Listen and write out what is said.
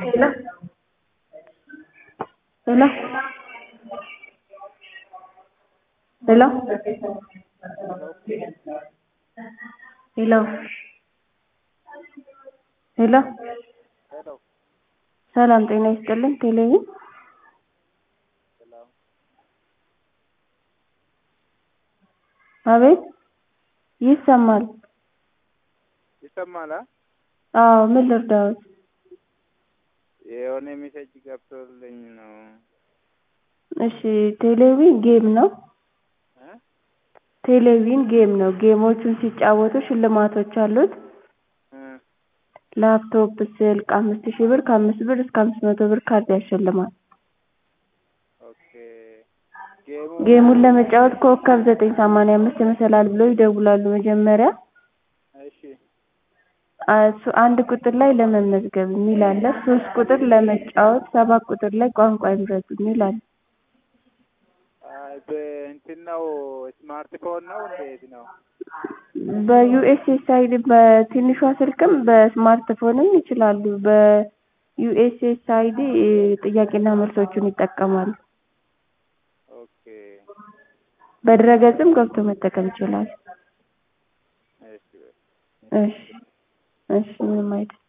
Hello? Hello? Hello? Hello? ሄሎ ሄሎ ሰላም ጤና ይስጥልኝ። ቴሌቪዥን ሰላም አቤት ይሰማል። ይሰማል? አ? አዎ ምን ልርዳዎት? የሆነ ሜሴጅ ገብቶልኝ ነው። እሺ ቴሌቪዥን ጌም ነው። እ? ቴሌቪዥን ጌም ነው። ጌሞቹን ሲጫወቱ ሽልማቶች አሉት። እ ላፕቶፕ፣ ስልክ አምስት ሺህ ብር ከአምስት ብር እስከ አምስት መቶ ብር ካርድ ያሸልማል። ኦኬ ጌሙ ጌሙን ለመጫወት ኮከብ ዘጠኝ ሰማንያ አምስት መሰላል ብለው ይደውላሉ መጀመሪያ እሺ እሱ አንድ ቁጥር ላይ ለመመዝገብ የሚል አለ። ሶስት ቁጥር ለመጫወት፣ ሰባት ቁጥር ላይ ቋንቋ ይምረጡ የሚል አለ። አይ በእንትን ነው ስማርትፎን ነው እንዴት ነው? በዩኤስኤስአይዲ በትንሿ ስልክም በስማርትፎንም ይችላሉ። በዩኤስኤስአይዲ ጥያቄና መልሶቹን ይጠቀማሉ። ኦኬ በድረገጽም ገብቶ መጠቀም ይችላል። እሺ እሺ እሺ ምንም አይደል።